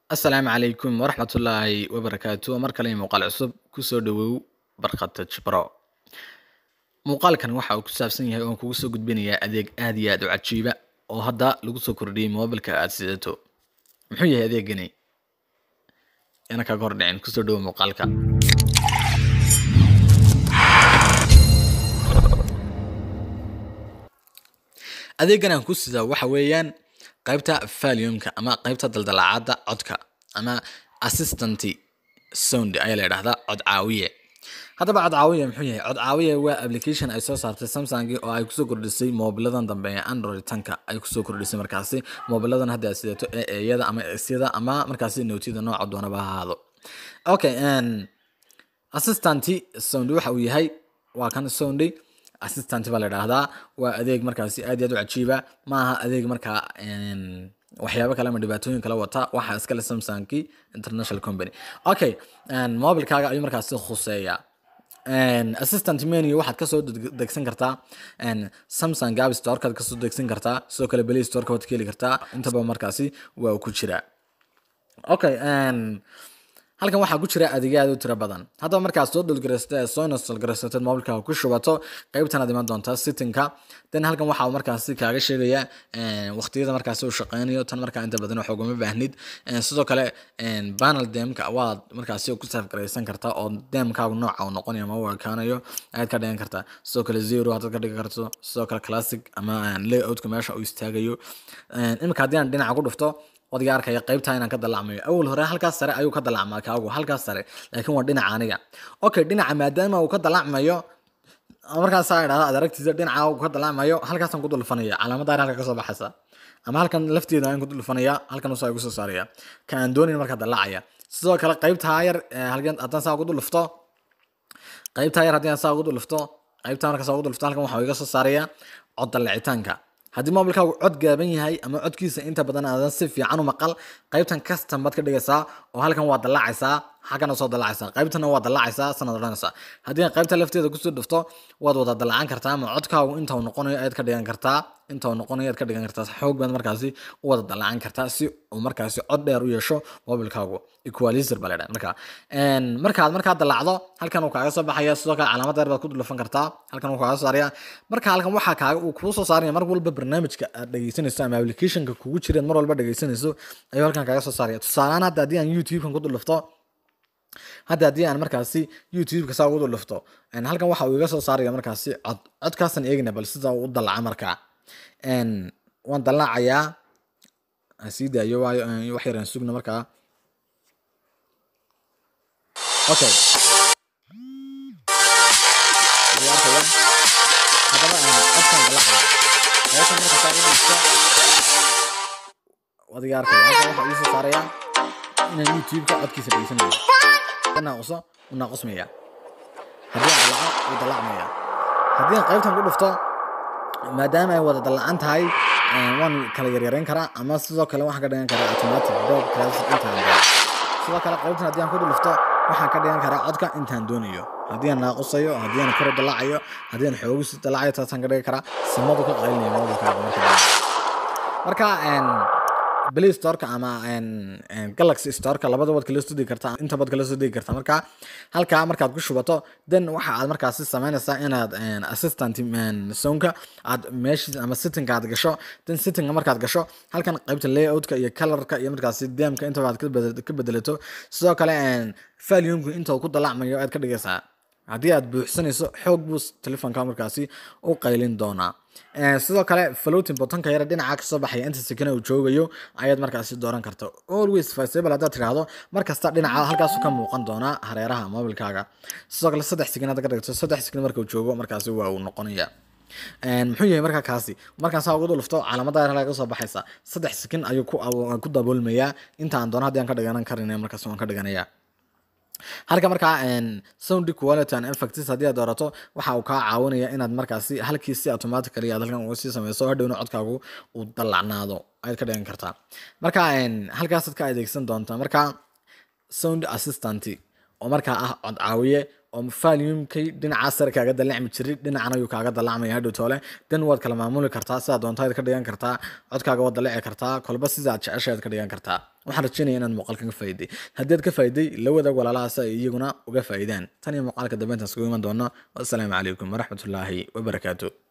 asalaamu calaykum waraxmatullaahi wabarakaatu mar kale muuqaal cusub kusoo dhawow barkata jibro muuqaalkan waxa uu ku saabsan yahay oon kugu soo gudbinayaa adeeg aad iyo aad u cajiiba oo hadda lagu soo kordhiyey moobilka aad sidato muxuu yahay adeegani yana kaga hor dhicin kusoo dhawow muuqaalka adeegan aan ku sidaa waxa weeyaan qaybta valiumka ama qaybta daldalacaada codka ama assistant sound ayaa la yidhahdaa cod caawiye haddaba cod caawiye muxuu yahay cod caawiye waa application ay soo saartay samsung oo ay kusoo kordhisay moobiladan dambe ee android tanka ay kusoo kordhisay markaasi moobiladan hadda aad sidato ee eeyada ama esyada ama markaasi nootiyada nooca doonaba ha ahaado okay assistant sound waxa uu yahay waa kan sound assistant baa la idhaahdaa waa adeeg markaasi aad iyo aad u cajiiba ma aha adeeg markaa waxyaabo kale ama dhibaatooyin kala wata waxa iskale samsungki international company okay mobilkaaga ayuu markaasi khuseeya assistant menu waxaad kasoo degsan kartaa samsung gab storekaad kasoo degsan kartaa sidoo kale play storeka waad ka heli kartaa intaba markaasi waa ku jira okay halkan waxaa ku jira adeegyo aad u tiro badan haddaba markaad soo dhulgaraysata soo installgaraysatad mobilkaaga ku shubato qaybtan aad iman doontaa sittingka then halkan waxaa markaasi kaaga sheegaya waqtiyada markaasi uu shaqeynayo tan markaa inta badan wax ugama baahnid sidoo kale panel demka waad markaasi ku safgaraysan kartaa oo demkaagu nooca uu noqonayo ama uu ekaanayo ayaad ka dhigan kartaa sidoo kale zero haddaad ka dhigi karto sidoo kale classic ama layoutka meesha uu istaagayo imika haddii aan dhinaca ku dhufto wadiga arkaya qaybtaa inaan ka dalacmayo awal hore halkaas sare ayuu ka dalacmaa kaagu halkaas sare laakiin waa dhinaca aniga okay dhinaca maadaama uu ka dalacmayo markaasaa idhahda aad aragtiisa dhinaca uu ka dalacmayo halkaasaan ku dulfanaya calaamada halka kasoo baxaysa ama halkan lafteeda aan ku dulfanaya halkan usaa igu soo saaraya ka aan doonin markaa dalacaya sidoo kale qaybtaa yar halkan haddaan saa ugu dulufto qaybtaa yar haddii aan saa ugu dulufto qaybtaa markaa saa ugu dulufto halkan waxaa iga soo saaraya cod dalacitaanka haddii mobilkaagu cod gaaban yahay ama codkiisa inta badan aadan si fiican u maqal qaybtan custom baad ka dhigaysaa oo halkan waa dallacaysaa xaggana soo dallacaysaa qaybtana waa dallacaysaa sanad odhanaysaa haddii aan qaybta lafteeda kusoo dhufto waad wada dallacan kartaa ama codkaagu inta uu noqonayo ayaad ka dhigan kartaa inta uu noqonayo ayaad ka dhigan kartaa xoog baad markaasi u wada dallacan kartaa si uu markaasi cod dheer u yeesho mobilkaagu equalizer baa la yidhaha marka markaad markaa dallacdo halkan uu kaaga soo baxaya sidoo kale calaamad dheer baad ku dhulfan kartaa halkan uu kaaga soo saaraya marka halkan waxaa kaaga uu kuu soo saaraya mar walba barnaamijka aad dhegeysanayso ama applicationka kugu jireed mar walba dhegeysanayso ayuu halkan kaaga soo saaraya tusaalehaan hadda haddii aan youtubekan ku dulufto hadda haddii aan markaasi youtubeka saa ugu dulufto halkan waxa uu iga soo saaraya markaasi cod codkaasaan eegna bal sida uu u dallaca markaa waan dallacayaa sii daayo waayo wax yaraan sugna markaa okay haddaba codkaan dallacaya meeshan marka saa ugu dhufto wadiga arkaya halkan waxa ii soo saaraya inaan youtubeka codkiisa dhegeysanayo naaquso u naaqusmaya haddii aan dalaco wuu dalacmaya haddii aan qaybtan ku dhufto maadaama ay wada dallacan tahay waan kala yaryareyn karaa ama sidoo kale waxaan ka dhigan karaa automatic dog classic intaan doono sidoo kale qaybtan haddii aan ku dhufto waxaan ka dhigan karaa codka intaan doonayo haddii aan naaqusayo haddii aan kor u dallacayo haddii aan xoogisi dallacayo taasaan ka dhigi karaa simadu ka qaylinaya mobilkaaga marka marka play storeka ama galaxy storeka labada waad kala soo degi kartaa inta baad kala soo degi kartaa marka halkaa markaad ku shubato then waxa aad markaasi samaynaysaa inaad assistant soundka aad meeshii ama sittingka aad gasho then sittingka markaad gasho halkan qaybta layoutka iyo colorka iyo markaasi demka intaba aad ka bedelato sidoo kale valiumka inta uu ku dalacmayo aad ka dhigaysaa haddii aad buuxsanayso xoog buu telefoonka markaasi u qaylin doonaa sidoo kale floating botonka yare dhinaca kasoo baxaya inta sekena uu joogayo ayaad markaasi dooran karta always visible haddaad tidhaahdo markasta dhinaca halkaasu ka muuqan doonaa hareeraha mobilkaaga sidoo kale saddex sekin hadda ka dhigto saddex sekin marka uu joogo markaasi waa uu noqonaya muxuu yahay markaa kaasi markaan saa ugu dulufto calaamada yar laga soo baxaysa saddex sekin ayuu ku daboolmayaa inta aan doono haddii aan ka dhiganan karin markaasi waan ka dhiganaya halka markaa sound quality and effects haddii aad doorato waxa uu kaa caawinaya inaad markaasi halkii si automatically aad halkan uga sii sameyso hadhowna codkaagu uu dallacnaado ayaad ka dhigan kartaa marka halkaasaad ka adeegsan doontaa marka sound assistant oo markaa ah cod caawiye oo volume-kay dhinaca sare kaaga dalacmi jiray dhinacana ayuu kaaga dalacmaya hadhow toole dan waad kala maamuli kartaa sidaad doontaad ka dhigan kartaa codkaaga waad dalaci kartaa kolba sidaad jeceshaad ka dhigan kartaa waxaan rajeynaya inaad muuqaalkan ka faa'iday haddii aad ka faa'iday la wadaag walaalahaas ay iyaguna uga faa'idaan tan iyo muuqaalka dambe intaan isugu iman doono wassalaamu calaykum waraxmatullaahi wabarakaatu